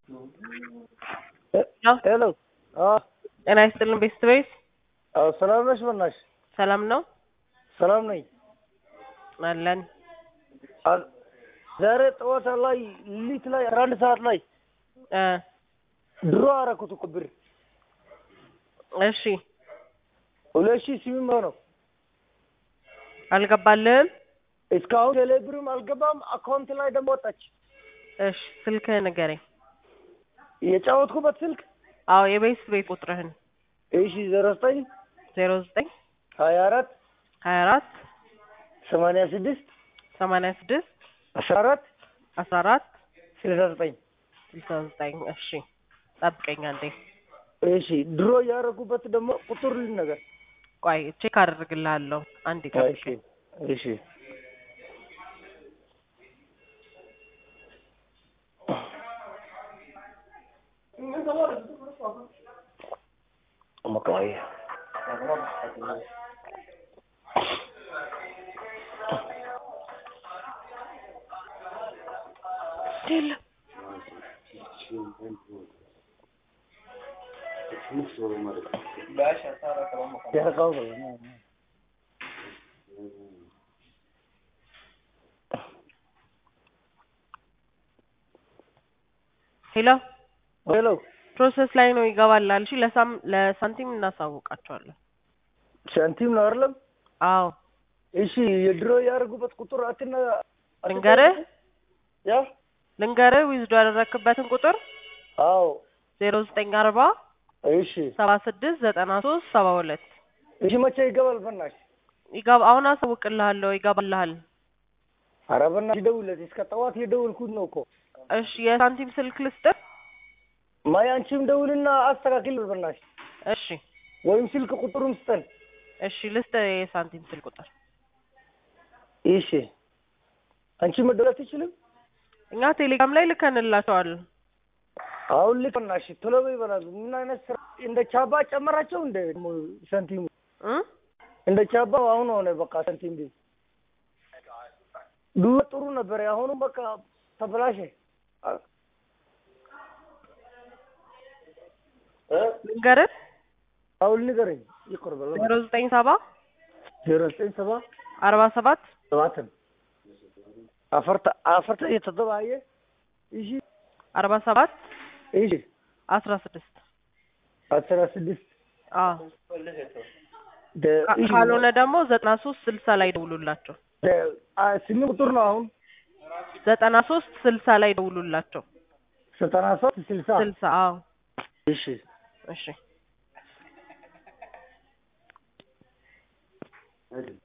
ሄሎ ጤና ይስጥልን ቤተሰቤት አዎ ሰላም ነሽ? በእናትሽ ሰላም ነው ሰላም ነኝ። አለን አ- ዛሬ ጠዋት ላይ ሊት ላይ አስራ አንድ ሰዓት ላይ እ ድሮ አደረኩት እኮ ብር እሺ ሁለት ሺህ ስምንት መቶ ነው። አልገባልህም እስካሁን ቴሌ ብርም አልገባም። አካውንት ላይ ደግሞ ወጣች። እሺ ስልክህን ንገረኝ የጫወትኩበት ስልክ አዎ የቤት ቤት ቁጥርህን እሺ ዜሮ ዘጠኝ ዜሮ ዘጠኝ ሀያ አራት ሀያ አራት ሰማንያ ስድስት ሰማንያ ስድስት አስራ አራት አስራ አራት ስልሳ ዘጠኝ ስልሳ ዘጠኝ እሺ ጠብቀኝ አንዴ እሺ ድሮ ያደረጉበት ደግሞ ቁጥር ልንገር። ቆይ ቼክ አደርግልሃለሁ አንዴ እሺ ጠብቀኝ እሺ መቃወያ የለም ያረቃው ሄሎ ሄሎ ፕሮሰስ ላይ ነው ይገባላል እሺ ለሳም ለሳንቲም እናሳውቃቸዋለን ሳንቲም ነው አይደለም? አዎ እሺ የድሮ ያደረጉበት ቁጥር አትና ልንገርህ ያ ልንገርህ ዊዝዶ ያደረክበትን ቁጥር አዎ ዜሮ ዘጠኝ አርባ እሺ ሰባ ስድስት ዘጠና ሶስት ሰባ ሁለት እሺ መቼ ይገባል? በእናትሽ ይገባ አሁን አሳውቅልሃለሁ ይገባልሃል ኧረ በእናትሽ ደውለት እስከ ጠዋት የደውልኩት ነው እኮ እሺ የሳንቲም ስልክ ልስጥህ ማይ አንቺም ደውልና አስተካክል በእናትሽ እሺ ወይም ስልክ ቁጥሩን ስጠን እሺ ልስጥህ የሳንቲም ስልክ ቁጥር እሺ አንቺ መደወል አትችልም? እኛ ቴሌግራም ላይ ልከንላቸዋል አሁን ልክ በእናትሽ ቶሎ በይ በእናትሽ ምን አይነት ስራ እንደ ቻባ ጨመራቸው እንደ ሳንቲሙ እ እንደ ቻባ አሁን ሆነ በቃ ሳንቲም ቤት ድሮ ጥሩ ነበር አሁኑ በቃ ተበላሸ እ ልንገርህ አሁን ንገረኝ ይቅር በለ ዜሮ ዘጠኝ ሰባ ዜሮ ዘጠኝ ሰባ አርባ ሰባት ሰባትን አፈርተ አፈርተ የተደባየ እሺ አርባ ሰባት እሺ አስራ ስድስት አስራ ስድስት አዎ ደ- ካ- እሺ፣ ካልሆነ ደግሞ ዘጠና ሶስት ስልሳ ላይ ደውሉላቸው ደ- አ ስምንት ቁጥር ነው አሁን ዘጠና ሶስት ስልሳ ላይ ደውሉላቸው ዘጠና ሶስት ስልሳ ስልሳ አዎ እሺ እሺ